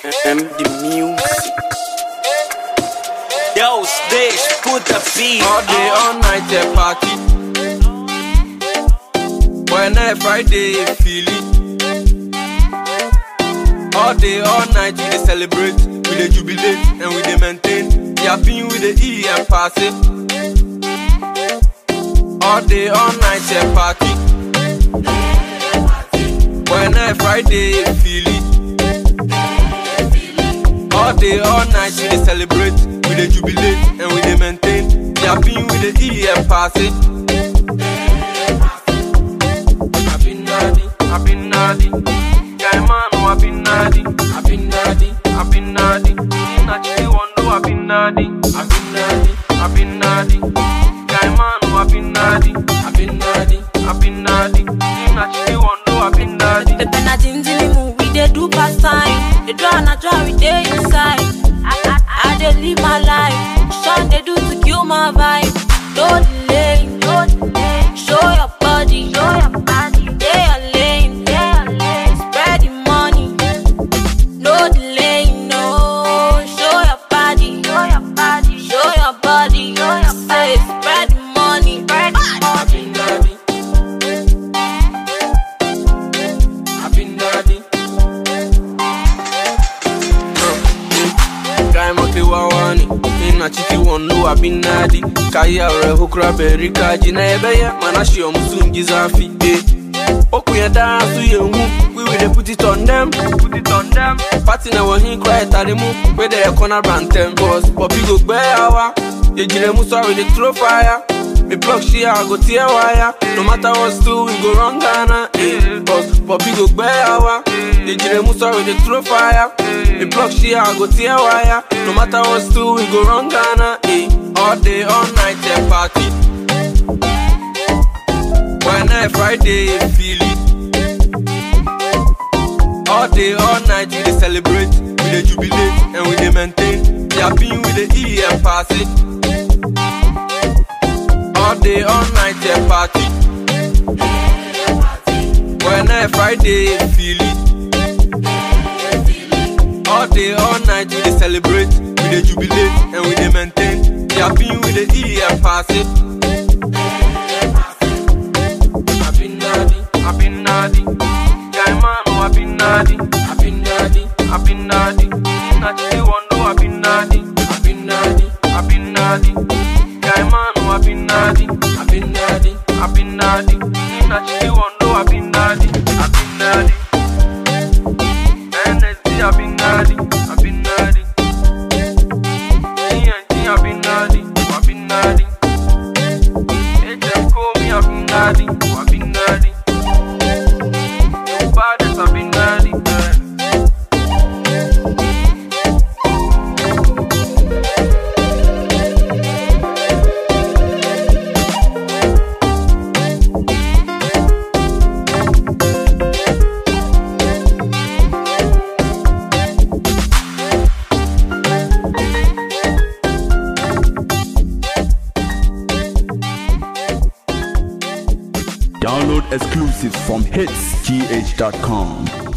M the music. Yo, stage, put the beat. All day, all night, a party. When I Friday, you feel it. All day, all night, we dey celebrate, we dey jubilate, and we dey maintain. The happy we dey eat and pass it. All day, all night, a party. When I Friday, you feel it. All day, all night, we dey celebrate, we dey jubilate, and we dey maintain. The happy we dey eat and pass it. I've been naughty, I've been naughty. Guy man, oh, I've been naughty, I've been naughty, I've been naughty. In a chili wonder, I've been naughty, I've been naughty, I've been naughty. Guy man, oh, I've been naughty, I've been naughty, I've been naughty. In a chili wonder, I've been naughty. Pepe na jinjili mu, we dey do past time. The draw na draw, we dey inside. I, I, I dey live my life. Sean dey do to kill my vibe. No delay, no delay. Show your body, show your body. Dey your lane, dey your lane. Spread the money. No delay, no. Show your body, show your body, show your body. Show your Say, spread the money, spread the I've been naughty. I've been naughty. Guy moke wawani ina chiki wonu abinadi kaya ore hukra berika jina ebeye manashi omusungi zafi eh okuye dance ye hu we will dey put it on them put it on them party na wo hin cry tare mu we dey corner bantem boss poppy go gbe awa ejire mu sorry dey throw fire me plug she I go tear wire no matter what do we go run Ghana eh boss poppy go gbe awa ejire mu sorry dey throw fire me plug she I go tear wire no matter what do we go run Ghana eh all day all night eh party when I Friday you feel it all day, all night, we dey celebrate, we dey jubilate, and we dey maintain. The happy we dey eat and pass it. All day, all night, a party. When I Friday, you feel it. All day, all night, we dey celebrate, we dey jubilate, and we dey maintain. The happy we dey eat and pass it. I've been naughty, I've been naughty. Guy man, oh, I've been naughty, I've been naughty, I've been naughty. In a chili wonder, I've been naughty, I've been naughty, I've been naughty. Guy man, oh, I've been naughty, I've been naughty, I've been naughty. In a chili wonder, I've been naughty, I've been naughty. NSD, I've been naughty, I've been naughty. TNT, I've been naughty, I've been naughty. HM call me, I've been naughty, I've been naughty. You baddest, I've been naughty, man. Download exclusives from hitsgh.com.